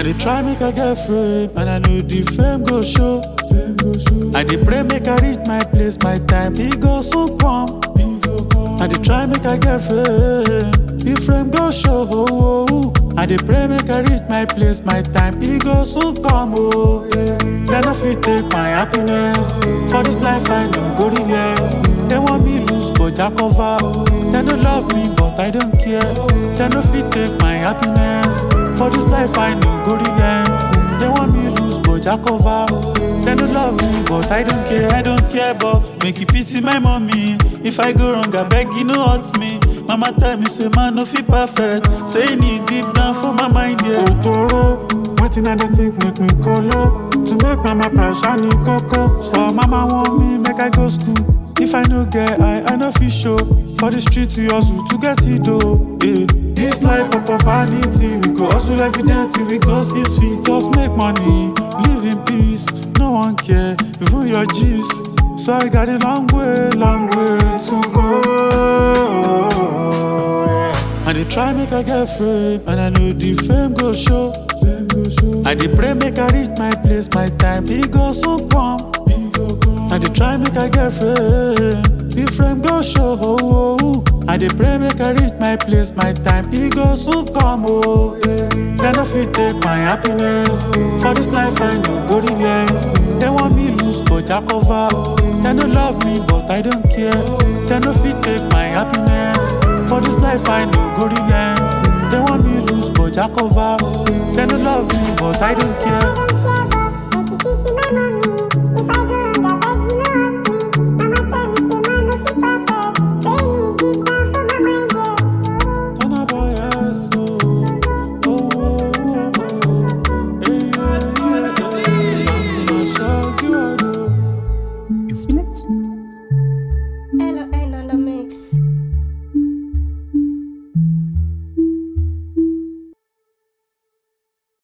dey try make I get fame, and I know the fame go show. I dey pray make I reach my place, my time e go soon come. I dey try make I get fame, the fame go show. Oh, oh, oh. I dey pray make I reach my place, my time e go soon come. Oh, yeah. Dem no fit take my happiness, for this life I no go relent. Dem want me lose but Jah cover. Dem no love me but I don't care. Dem no fit take my happiness, for this life I no go relent. Dem want me lose but Jah cover. Dem no love me but I don't care, I don't care but make you pity my mommy. If I go wrong abeg you no hurt me. Mama tell me say man no fit perfect, say e need deep down for my mind yeah. Otoro, wetin I dey think make me kolo. To make mama proud shiny koko. But mama want me make I go school. If I no get eye, I no fit show. For the street we hustle to get it though. Yeah. This life of vanity, we go hustle every day till we go six feet. Just make money, live in peace. No one care, even your G's. So I got a long way, long way to go. Yeah. I dey try make I get fame, and I know the fame go show. I dey pray make I reach my place, my time e go soon come. I dey try make I get fame, the frame go show. Oh, oh, oh. I dey pray make I reach my place, my time e go soon come. Oh, yeah. Dem no fit take my happiness, for this life I no go relent. Dem want me lose but Jah cover. Dem no love me but I don't care. Dem no fit take my happiness, for this life I no go relent. Dem want me lose but Jah cover. Dem no love me but I don't care.